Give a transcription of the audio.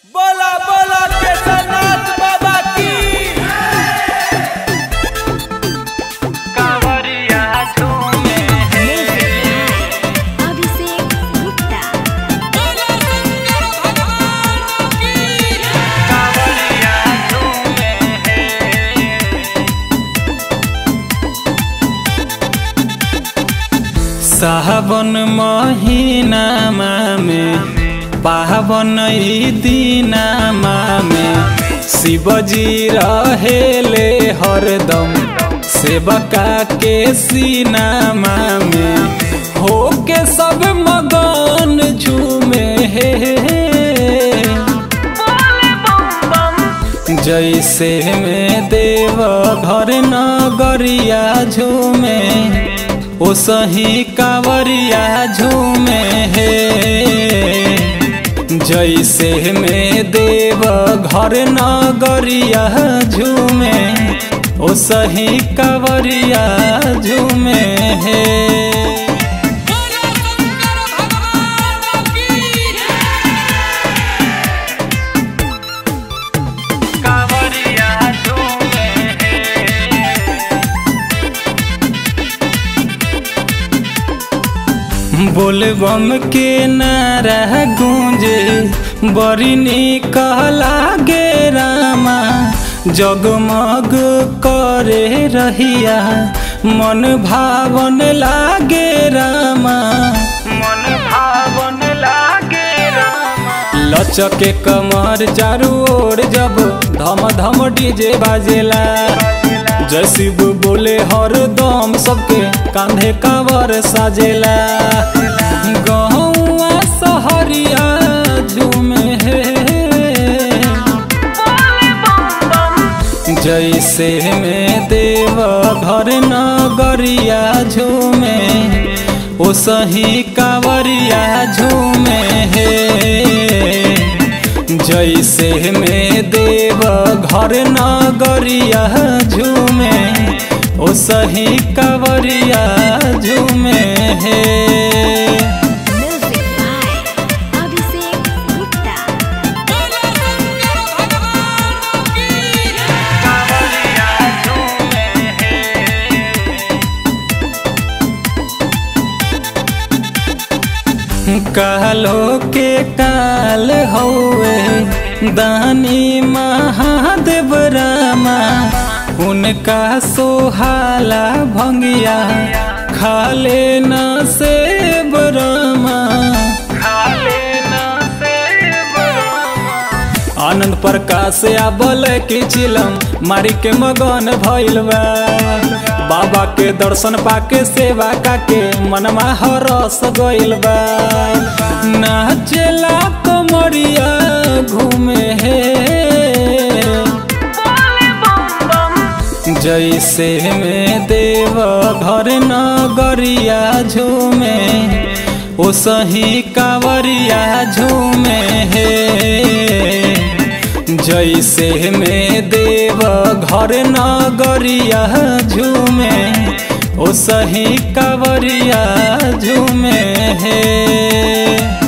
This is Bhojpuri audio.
बोला बोला केदारनाथ बाबा की कांवरिया झूमे अभिषेक गुप्ता कांवरिया झूमे सावन महीनामा में पावन ई दिनामा में शिवजी रहेले हरदम सेवका के सीनामा में होके सब मगन झूमे हे जैसे में देव घर नगरिया झूमे ओ सही कांवरिया झूमे हे जैसे में देव घर नगरिया झूमे ओ सही कांवरिया झूमे हे कांवरिया झूमे बोलबम के नारा गूंजे बड़ी निक लागे रामा जगमग करे रहिया मन भावन लागे रामा मन भावन लागे रामा लचके कमर चारू ओर जब धम धम डीजे बाजेला जय शिव बोले हर दम सबके कांधे कावर साजेला गहुआ सहरिया झूमे हे जैसे में देव घर नगरिया झूमे ओ सही कांवरिया झूमे हे जैसे में देव घर नगरिया झूमे ओ सही कांवरिया झूमे हे म्यूजिक बाय अभिषेक गुप्ता कांवरिया झूमे कालो के काल हौवे दानी महादेव रामा उनका सोहाला भंगिया खाले न सेब रामा खाले ना सेब रामा आनंद प्रकाश आबल के चिलम मारी के मगन भइल बा बाबा के दर्शन पाके सेवा काके मनमा हरस गइल बा नाचेला कमरिया घूमे हे जैसे में देव घर नगरिया झूमे ओ सही कांवरिया झूमे हे जैसे में देव घर नगरिया झूमे ओ सही कांवरिया झूमे हे